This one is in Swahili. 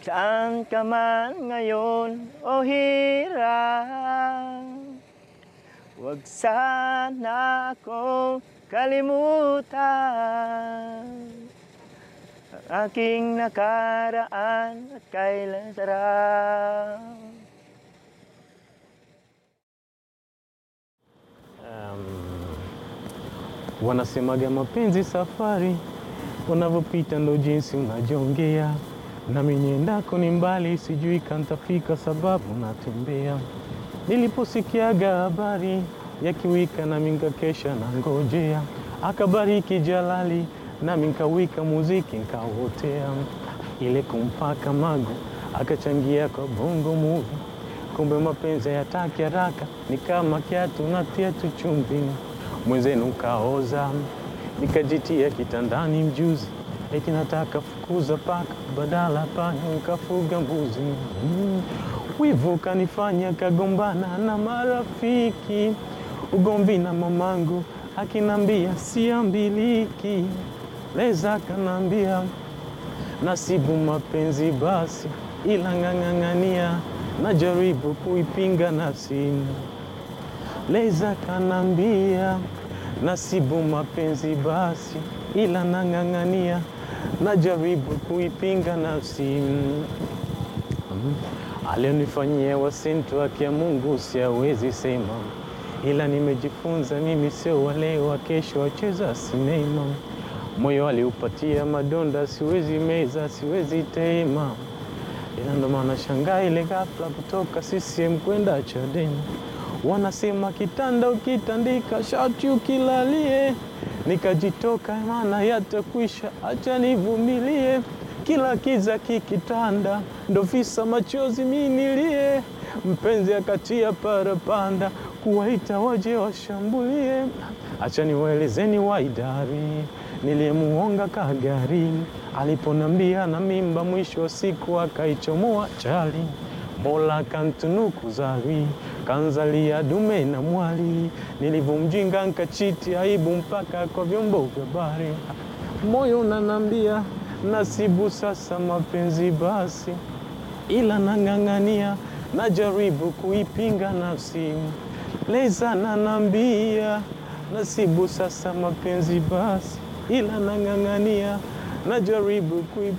Saan ka man ngayon o hirap Huwag sana akong kalimutan Ang aking nakaraan at kailan sarap Wanasemaga mapenzi safari, unavyopita ndo jinsi unajongea. Nami niendako ni mbali, sijui kantafika sababu natembea. Niliposikiaga habari ya kiwika, nami nkakesha na ngojea. Akabariki Jalali, nami nkawika muziki nkauotea. Ile kumpaka mago, akachangia kwa bongo movie. Kumbe mapenzi hayataki haraka, ni kama kiatu natia tu chumvi mwenzenu kaoza, nikajitia kitandani mjuzi, eti nataka fukuza paka, badala panya nikafuga mbuzi. Mm. Wivu kanifanya kagombana na marafiki, ugomvi na mamangu akinambia siambiliki, leza kanambia nasibu mapenzi basi, ila ng'ang'ang'ania, najaribu kuipinga nafsi Leza kanambia nasibu mapenzi basi, ila nang'ang'ania, najaribu kuipinga nafsi. Mm. Alionifanyia wasintu haki ya Mungu siawezi sema, ila nimejifunza mimi sio wale wa kesho wacheza sinema. Moyo aliupatia madonda, siwezi meza, siwezi tema, ila ndo maana shangaa ile ghafla kutoka CCM kwenda Chadema. Wanasema kitanda ukitandika shati ukilalie, nikajitoka maana yatakwisha, acha nivumilie. Kila kiza kikitanda, ndo visa machozi minilie. Mpenzi akatia parapanda, kuwaita waje washambulie. Acha niwaelezeni waidari niliyemuonga kagari, aliponambia na mimba, mwisho wa siku akaichomoa chali. Mola kantunuku zari kanzalia dume na mwali, nilivyomjinga nkachiti aibu mpaka kwa vyombo vya habari. Moyo unanambia nasibu sasa mapenzi basi, ila nang'ang'ania, najaribu kuipinga nafsi. Leza nanambia nasibu sasa mapenzi basi, ila nang'ang'ania, najaribu kuipinga